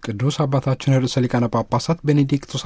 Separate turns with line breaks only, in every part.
ቅዱስ አባታችን ርዕሰ ሊቃነ ጳጳሳት ቤኔዲክቶስ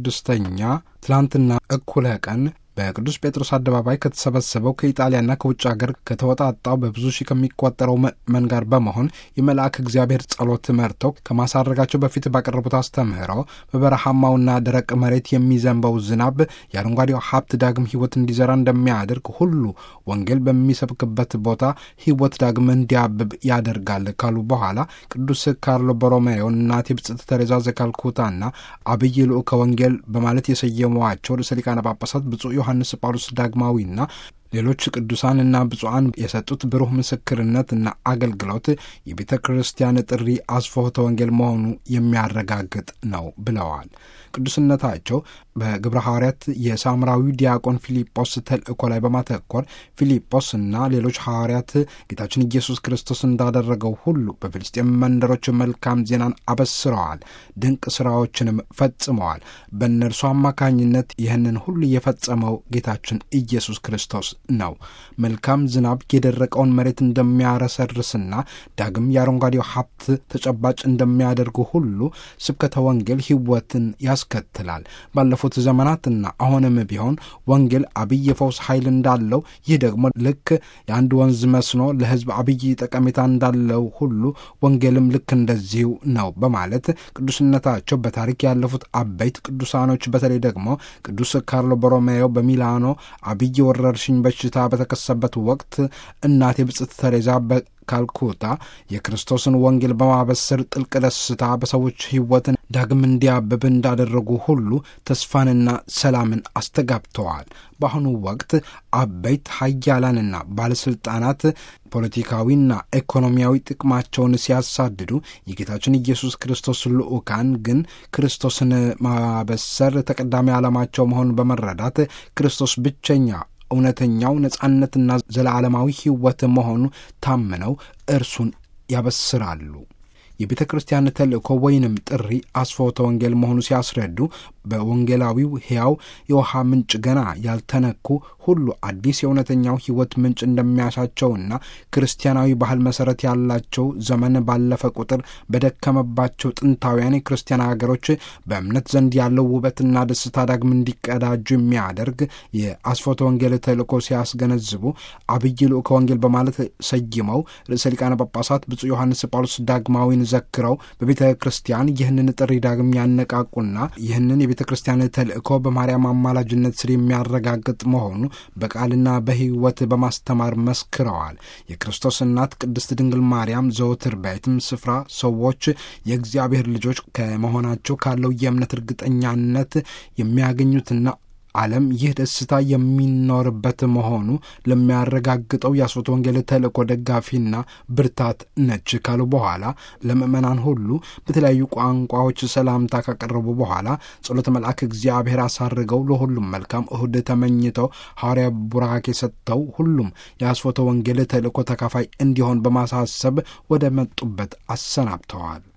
16ኛ ትላንትና እኩለ ቀን በቅዱስ ጴጥሮስ አደባባይ ከተሰበሰበው ከኢጣሊያና ከውጭ ሀገር ከተወጣጣው በብዙ ሺህ ከሚቆጠረው ምዕመን ጋር በመሆን የመልአክ እግዚአብሔር ጸሎት መርተው ከማሳረጋቸው በፊት ባቀረቡት አስተምህሮ በበረሃማውና ደረቅ መሬት የሚዘንበው ዝናብ የአረንጓዴው ሀብት ዳግም ሕይወት እንዲዘራ እንደሚያደርግ ሁሉ ወንጌል በሚሰብክበት ቦታ ሕይወት ዳግም እንዲያብብ ያደርጋል ካሉ በኋላ ቅዱስ ካርሎ ቦሮሜዮ እናቴ ብጽዕት ተሬዛ ዘካልኩታና አብይ ልዑከ ወንጌል በማለት የሰየሟቸው ርዕሰ ሊቃነ ጳጳሳት ብፁዕ ዮሐንስ ጳውሎስ ዳግማዊና ሌሎች ቅዱሳንና ብፁዓን የሰጡት ብሩህ ምስክርነትና አገልግሎት የቤተ ክርስቲያን ጥሪ አስፎተ ወንጌል መሆኑ የሚያረጋግጥ ነው ብለዋል። ቅዱስነታቸው በግብረ ሐዋርያት የሳምራዊ ዲያቆን ፊልጶስ ተልእኮ ላይ በማተኮር ፊልጶስ እና ሌሎች ሐዋርያት ጌታችን ኢየሱስ ክርስቶስ እንዳደረገው ሁሉ በፍልስጤም መንደሮች መልካም ዜናን አበስረዋል፣ ድንቅ ሥራዎችንም ፈጽመዋል። በእነርሱ አማካኝነት ይህንን ሁሉ የፈጸመው ጌታችን ኢየሱስ ክርስቶስ ነው። መልካም ዝናብ የደረቀውን መሬት እንደሚያረሰርስና ዳግም የአረንጓዴው ሀብት ተጨባጭ እንደሚያደርጉ ሁሉ ስብከተ ወንጌል ሕይወትን ያስከትላል። ባለፉት ዘመናትና አሁንም ቢሆን ወንጌል አብይ የፈውስ ኃይል እንዳለው፣ ይህ ደግሞ ልክ የአንድ ወንዝ መስኖ ለሕዝብ አብይ ጠቀሜታ እንዳለው ሁሉ ወንጌልም ልክ እንደዚሁ ነው በማለት ቅዱስነታቸው በታሪክ ያለፉት አበይት ቅዱሳኖች በተለይ ደግሞ ቅዱስ ካርሎ ቦሮሜዮ በሚላኖ አብይ ወረርሽኝ በሽታ በተከሰበት ወቅት እናቴ ብጽዕት ተሬዛ ካልኩታ የክርስቶስን ወንጌል በማበሰር ጥልቅ ደስታ በሰዎች ሕይወትን ዳግም እንዲያብብ እንዳደረጉ ሁሉ ተስፋንና ሰላምን አስተጋብተዋል። በአሁኑ ወቅት አበይት ሀያላንና ባለሥልጣናት ፖለቲካዊና ኢኮኖሚያዊ ጥቅማቸውን ሲያሳድዱ፣ የጌታችን ኢየሱስ ክርስቶስ ልዑካን ግን ክርስቶስን ማበሰር ተቀዳሚ ዓላማቸው መሆኑን በመረዳት ክርስቶስ ብቸኛ እውነተኛው ነጻነትና ዘላለማዊ ሕይወት መሆኑ ታምነው እርሱን ያበስራሉ። የቤተ ክርስቲያን ተልእኮ ወይንም ጥሪ አስፎተ ወንጌል መሆኑ ሲያስረዱ በወንጌላዊው ሕያው የውሃ ምንጭ ገና ያልተነኩ ሁሉ አዲስ የእውነተኛው ሕይወት ምንጭ እንደሚያሻቸውና ክርስቲያናዊ ባህል መሠረት ያላቸው ዘመን ባለፈ ቁጥር በደከመባቸው ጥንታውያን የክርስቲያን ሀገሮች በእምነት ዘንድ ያለው ውበትና ደስታ ዳግም እንዲቀዳጁ የሚያደርግ የአስፎተ ወንጌል ተልእኮ ሲያስገነዝቡ አብይ ልዑከ ወንጌል በማለት ሰይመው ርዕሰ ሊቃነ ጳጳሳት ብፁዕ ዮሐንስ ጳውሎስ ዳግማዊን ዘክረው በቤተ ክርስቲያን ይህንን ጥሪ ዳግም ያነቃቁና ይህንን የቤተ ክርስቲያን ተልእኮ በማርያም አማላጅነት ስር የሚያረጋግጥ መሆኑ በቃልና በሕይወት በማስተማር መስክረዋል። የክርስቶስ እናት ቅድስት ድንግል ማርያም ዘወትር በየትም ስፍራ ሰዎች የእግዚአብሔር ልጆች ከመሆናቸው ካለው የእምነት እርግጠኛነት የሚያገኙትና ዓለም ይህ ደስታ የሚኖርበት መሆኑ ለሚያረጋግጠው የአስፎተ ወንጌል ተልእኮ ደጋፊና ብርታት ነች ካሉ በኋላ ለምእመናን ሁሉ በተለያዩ ቋንቋዎች ሰላምታ ካቀረቡ በኋላ ጸሎተ መልአክ እግዚአብሔር አሳርገው ለሁሉም መልካም እሁድ ተመኝተው ሐዋርያ ቡራኬ ሰጥተው ሁሉም የአስፎተ ወንጌል ተልእኮ ተካፋይ እንዲሆን በማሳሰብ ወደ መጡበት አሰናብተዋል።